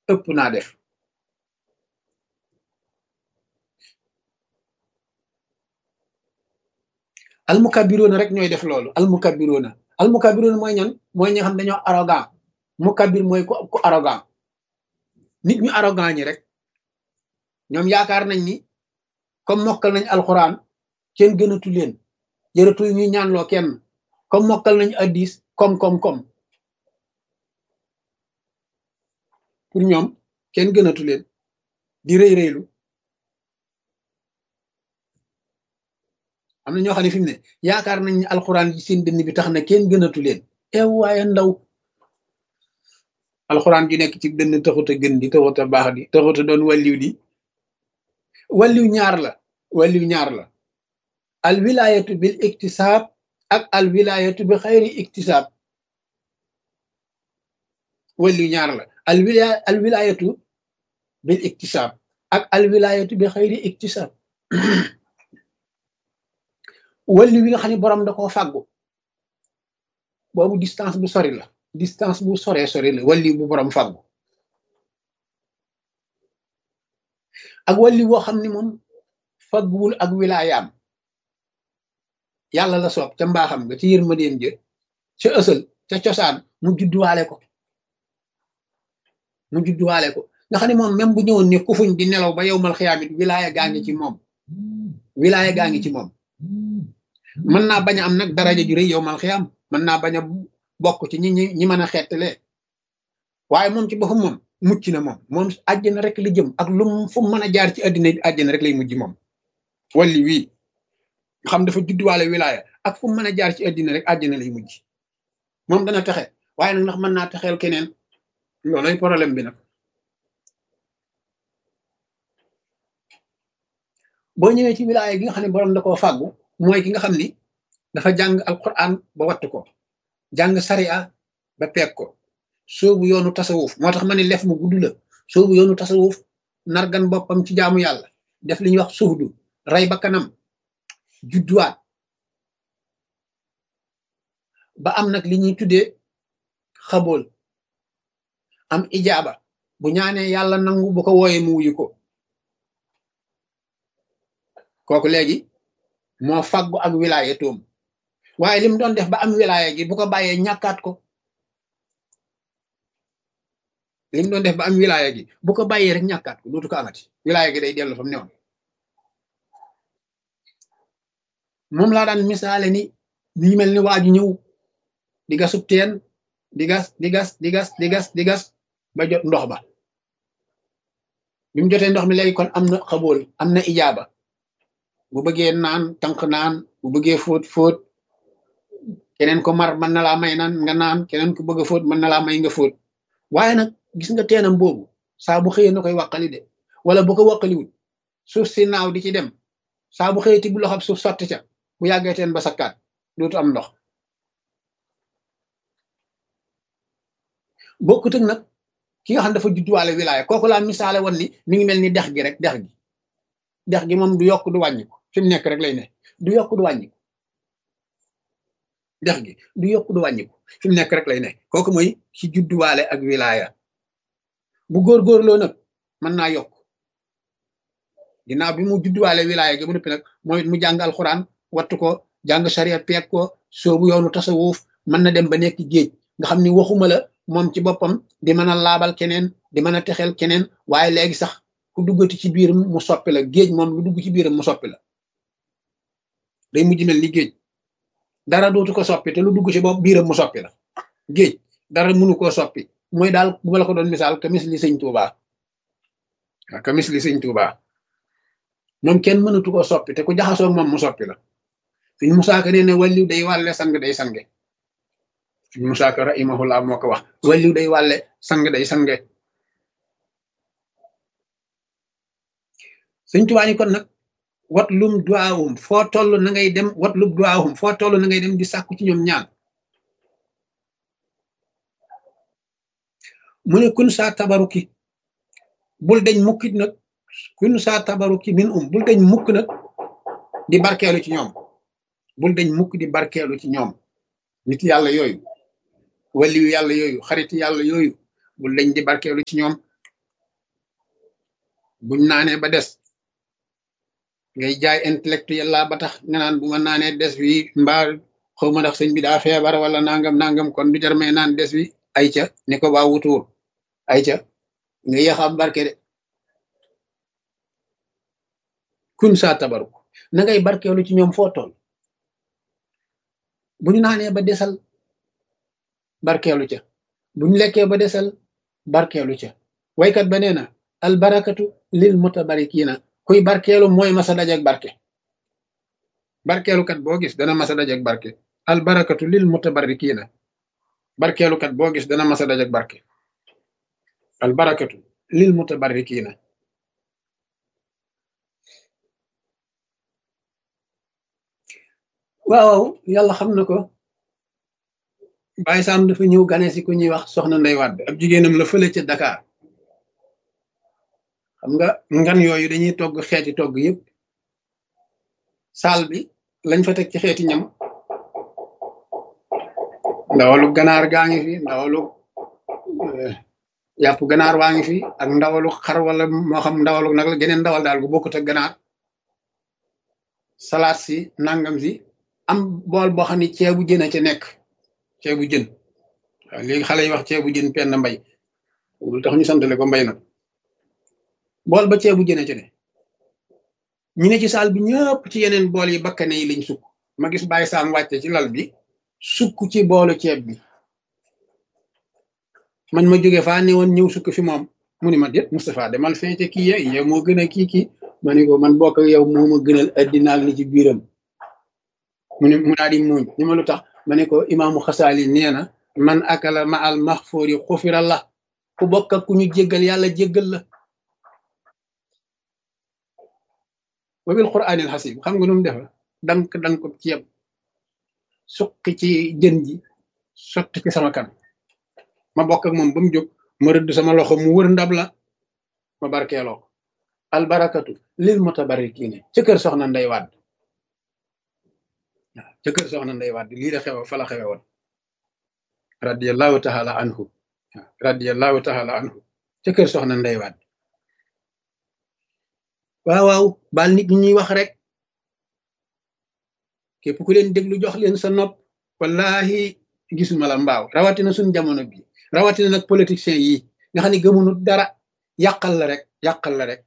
ëpp naa def almukabiroona rek ñooy def loolu almukabiroona almukabiroona mooy ñan mooy ñi nga xam dañoo arrogant mukabir mooy ku ku arrogant nit ñu arrogant ñi rek ñoom yaakaar nañ ni comme mokkal nañ alxuraan kenn gënatu leen jërëtul ñuy ñaanloo kenn comme mokkal nañ addis comme comme comme pour ñoom kenn gënatu leen di rëy rëylu am na ñoo xam ne fi mu ne yaakaar nañ ni alxuraan ji seen dënn bi tax na kenn gënatu leen ew waaye ndaw alxuraan ju nekk ci dënn taxut a gën di taxut a baax di taxut a doon wàlliw di wàlliw ñaar la wàlliw ñaar la al wilayatu bil iktisaab ak al wilayatu bi xayri iktisaab wàlliw ñaar la al wilaya al wilayatu bil iktisaab ak al wilayatu bi xayri iktisaab wàlliw bi nga xam ne borom da koo fàggu boobu distance bu sori la distance bu soree sori la wàlliw bu borom fàggu ak wàlliw boo xam ne moom fagguwul ak wilaayaam yàlla la soob ca mbaaxam nga ci yërmandeem jë ca ësal ca cosaan mu judduwaale ko mu judduwaale ko nga xam ne moom même bu ñëwoon ne kufuñ di nelaw ba yow mal xiyaamit wilaaya gaa ngi ci moom wilaaya gaa ngi ci moom mën naa bañ a am nag daraja ju rëy yow mal xiyaam mën naa bañ a bokk ci ñi ñi ñi mën a xettalee waaye moom ci boppam moom mucc na moom moom àjjana rek la jëm ak lu fu mën a jaar ci àddina bi àjjana rek lay mujj moom walli wii xam dafa judduwaale wilaaya ak fu mën a jaar ci àddina rek àjjana lay mujj moom dana texe waaye nag ndax mën naa texeel keneen loolay problème bi nag boo ñëwee ci wilaaya gi nga xam ne borom da koo fàggu mooy ki nga xam ni dafa jàng alquran ba wattu ko jàng sariya ba peeg ko soobu yoonu tasawuf moo tax ma ne lef mu gudd la soobu yoonu tasawuf nargan boppam ci jaamu yàlla def li ñuy wax suhdu rey ba kanam judduwaat ba am nag li ñuy tuddee xabool am ijaaba bu ñaanee yàlla nangu bu ko wooyee mu wuyu ko kooku léegi moo faggu ak wilaya toom waaye li mu doon def ba am wilaya gi bu ko bàyyee ñàkkaat ko li mu doon def ba am wilaya gi bu ko bàyyee rek ñàkkaat ko dootu ko amati wilaya gi day dellu fa mu newoon moom laa daan misaale ni ñu mel ni waaju ñëw di gasub teen di gas di gas di gas di gas di gas ba jot ndox ba bi mu jotee ndox mi léegi kon am na xabool am na ijaaba bu bëggee naan tànk naan bu bëggee fóot fóot keneen ko mar mën na laa may naan nga naan keneen ko bëgg a fóot mën na laa may nga fóot waaye nag gis nga teenam boobu saa bu xëyee na koy wàqali de wala bu ko wàqaliwul suuf si naaw di ci dem saa bu xëyee ti bu loxob suuf sotti ca bu yàggee teen ba sakkaat dootu am ndox bokkut ak nag ki nga xam dafa judduwaale wilaaya kooku laa misaale woon ni mi ngi mel ni dex gi rek dex gi dex gi moom du yokk du wàññi ko fi mu nekk rek lay ne du yokk du wàññi ko dex gi du yokk du wàññi ko fi mu nekk rek lay ne kooku mooy ci judduwaale ak wilaaya bu góorgóorloo nag mën naa yokk ginnaaw bi mu judduwaale wilaaya gi ba noppi nag mooy mu jàng alxuraan wattu ko jàng sariya peeg ko soobu yoonu tasawuf mën na dem ba nekk géej nga xam ni waxuma la moom ci boppam di mën a laabal keneen di mën a texeel keneen waaye léegi sax ku duggati ci biiram mu soppi la géej moom lu dugg ci biiram mu soppi la day mujj mel ni géej dara dootu ko soppi te lu dugg ci bopp biiram mu soppi la géej dara mënu koo soppi mooy daal bu ma la ko doon misaal kamis li sëñ Tuuba waaw kamis li sëñ Tuuba moom kenn mënatu koo soppi te ku jaxasoo moom mu soppi la suñ musaaka nee ne wàlliw day wàlle sang day sange suñ musaaka rahimahullah moo ko wax wàlliw day wàlle sang day sange sëñ Tuubaa ni kon nag wat lum duwaawum foo toll na ngay dem wat lum duwaawum foo toll na ngay dem di sàkku ci ñoom ñaan mu ne kun saa tabaruki bul deñ mukkit nag kun saa tabaruki min um bul deñ mukk nag di barkeelu ci ñoom bul deñ mukk di barkeelu ci ñoom nit yàlla yooyu waliyu yàlla yooyu xarit yàlla yooyu bul deñ di barkeelu ci ñoom buñ naanee ba des ngay jaay intellectuel la ba tax nga naan bu ma naanee des wi mbaa xaw ma ndax sëñ bi daa feebar wala nangam nangam kon du jar may naan des wi ay ca ni ko waa wutuwul ay ca nga yéex am barke de kun saa tabaruk na ngay barkeelu ci ñoom foo toll bu ñu naanee ba desal barkeelu ca bu ñu lekkee ba desal barkeelu ca waykat ba nee na albarakatu lil mutabarikiina kuy barkeelu mooy masa dajak barke barkeelukat boo gis dana masa dajak barke albarakatu lil mutabarikiina barkeelukat boo gis dana masa dajak barke albarakatu lil mutabarikiina waaw yàlla xam na ko Baye Sam dafa ñëw gane si ku ñuy wax soxna Ndey Wàdd ab jigéenam la fële ca Dakar xam nga ngan yooyu dañuy togg xeeti togg yëpp saal bi lañ fa teg ci xeeti ñam ndawalu ganaar gaa ngi fi ndawalu yàpp ganaar waa ngi fi ak ndawalu xar wala moo xam ndawalu nag la geneen ndawal daal gu bokkut ak ganaar salaat si nangam si am bool boo xam ne ceebu jën a ca nekk ceebu jën waaw léegi xale yi wax ceebu jën penn mbay lu tax ñu santale ko mbay nag bool ba ceebu jën a ca ne ñu ne ci saal bi ñëpp ci yeneen bool yi bakkane yi lañ sukk ma gis bàyyi saam wàcce ci lal bi sukk ci boolu ceeb bi man ma jóge faa ne woon ñëw sukk fi moom mu ni ma déet Moustapha demal feete kii ye yow moo gën a kii kii ma ne ko man bokk yow moo ma gënal addina ak li ci biiram mu ne mu daal di muuñ ni ma lu tax ma ne ko imaamu xasaali nee na man akala ma al maxfoori xufira la ku bokk ak ku ñu jéggal yàlla jéggal la wa bil quraanil xasib xam nga nu mu defa dank dank ko ceeb suqi ci jën ji sotti ci sama kan ma bokk ak moom ba mu jóg ma rëdd sama loxo mu wër ndab la ma barkeeloo ko albarakatu lil mutabarikiine ca kër soxna Ndey Wàdd waaw ca kër soxna Ndey Wàdd lii la xew fa la xewe woon radiallahu taala anhu waaw radiallahu taala anhu ca kër soxna Ndey Wàdd waaw waaw baal nit ñi ñuy wax rek képp ku leen déglu jox leen sa nopp wallahi gisuma la mbaaw rawatina suñ jamono bi rawatina nag politiciens yi nga xam ne gëmunu dara yàqal la rek yàqal la rek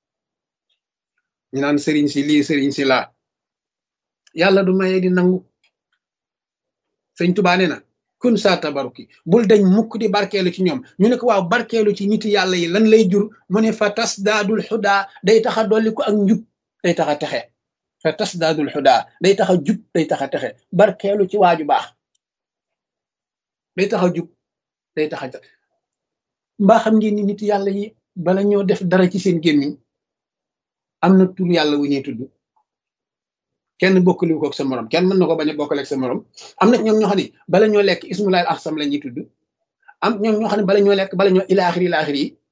ñu naan sëriñ si lii sëriñ si laa yàlla du maye di nangu sëñ Tuubaa nee na kun saa tabaruki bul dañ mukk di barkeelu ci ñoom ñu ne ko waaw barkeelu ci niti yàlla yi lan lay jur mu ne fa tas daadul xudaa day tax a dolli ko ak njub day tax a texe fa tas daadul xudaa day tax a jub day tax a texe barkeelu ci waaju baax day tax a jub day tax a mbaa xam ngeen ni nit yàlla yi bala ñoo def dara ci seen gémmiñ am na tur yàlla wu ñuy tudd kenn bokkali ko ak sa morom kenn mën na ko bañ a bokkale ak sa morom am na ñoom ñoo xam ne bala ñoo lekk ismulaay ahsam la ñuy tudd am ñoom ñoo xam ne bala ñoo lekk bala ñoo ilaaxiri ilaaxiri yi